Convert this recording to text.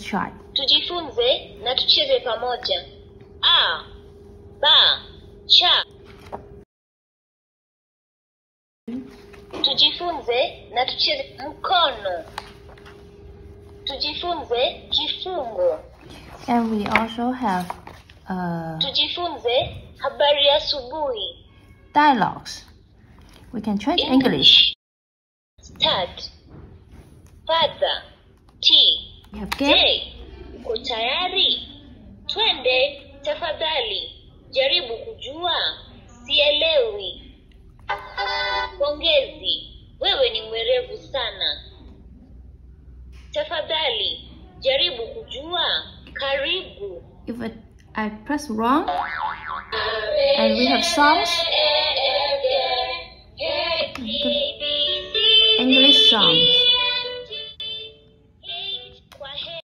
try. Tujifunze na tucheze pamoja. A, ba, cha. Tujifunze na tucheze mkono. Tujifunze kifungo. And we also have uh, Tujifunze habari ya asubuhi. dialogues. We can try English. Start. Father. Tea. We have game. Je, uko tayari? Twende tafadhali. Jaribu kujua. Sielewi. Pongezi, wewe ni mwerevu sana. Tafadhali jaribu kujua. Karibu. If I, I press wrong, and we have songs, English songs.